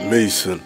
Mason.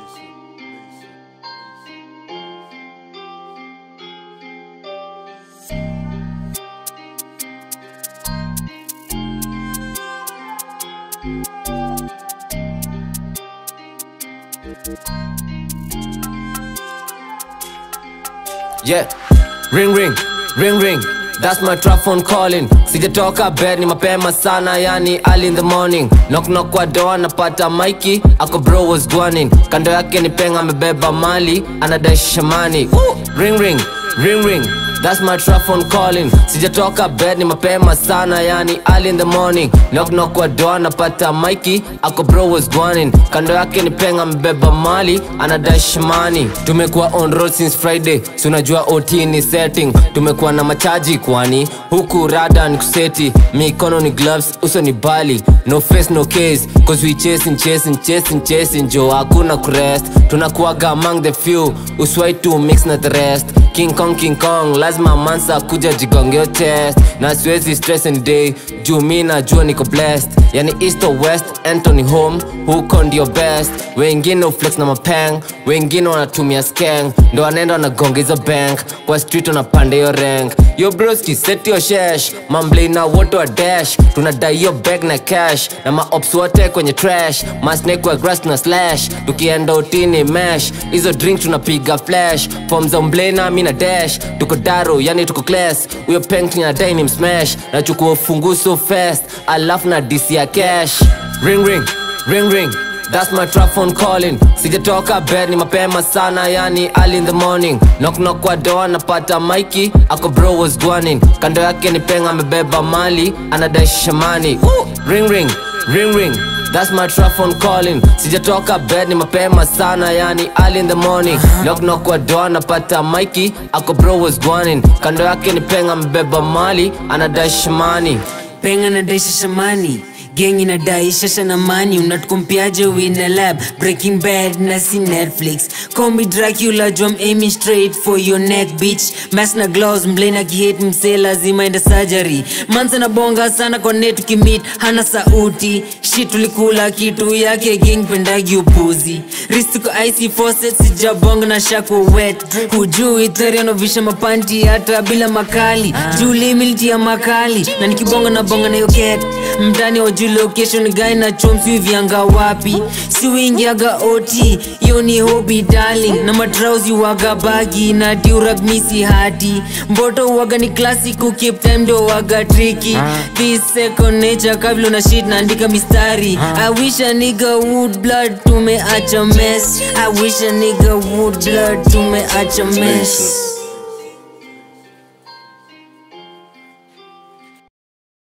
Yeah, ring ring, ring ring. That's my trap phone calling. Sijatoka bed ni mapema sana, yani early in the morning. Knock knock kwa door napata Mikey, ako bro was gwanin. Kando yake ni penga amebeba mali, anadai shamani. Ooh, ring ring, ring ring. That's my trap phone calling. Sijatoka bed ni mapema sana, yani early in the morning. Knock knock kwa door napata Mikey, ako bro was gwanin. Kando yake ni penga amebeba mali, anadai shamani. Tumekuwa on road since Friday, si unajua OT ni setting. Tumekuwa na machaji kwani huku rada ni kuseti, mikono ni gloves, uso ni bali, no face no case, cause we chasing chasing chasing chasing, jo hakuna kurest, tunakuwaga among the few, uswai to mix na the rest. King Kong King Kong, lazima mansa kuja jigongeo chest, na siwezi stress any day, juu mi najua niko blessed, yani east or west, Anthony home, huko ndio best, wengine uflex na mapeng, wengine wanatumia skeng, ndo wanaenda wanagonga hizo bank, kwa street wanapanda hiyo rank, yo broski set your shash, mamblei na wote wa dash, tunadai hiyo bag na cash, na maops wote kwenye trash, masnake wa grass na slash, tukienda utini mesh, hizo drink tunapiga flash, form za mblei na mi na dash, tuko daro yani tuko class, huyo peng tunadai ni msmash, nachukua ufungu so fast, alafu na disi ya cash, ring ring, ring ring, That's my trap phone calling Sijatoka bed ni mapema sana yani early in the morning Knock knock kwa door napata Mikey Ako bro was gwanin Kando yake ni penga amebeba mali Anadai shamani Ooh, Ring ring, ring ring That's my trap phone calling Sijatoka bed ni mapema sana yani early in the morning Knock knock kwa door napata Mikey Ako bro was gwanin Kando yake ni penga amebeba mali Anadai shamani penga nadaisha shamani geng inadai shasha na mani unatukompiaje wina lab breaking bad na si netflix combi dracula jom aiming straight for your neck bitch mas na gloves mblena kihate msee lazima enda surgery mansa na bonga sana kwa net tukimit hana sauti shit tulikula kitu yake geng pendagi upuzi ristuko ic faucet sijabonga na shako wet hujui therianovisha mapanti hata bila makali juu limiliti ya makali na nikibonga na bonga na yoket mtani wa juu location guy na chomsi vyanga wapi si wingiaga ot yo ni hobi darling na matrausi waga bagi na durag misi hati mboto waga ni classic ukip time ndo waga triki this second nature kabla na shit naandika mistari i wish a nigga would blood tumeacha mess i wish a nigga would blood tumeacha mess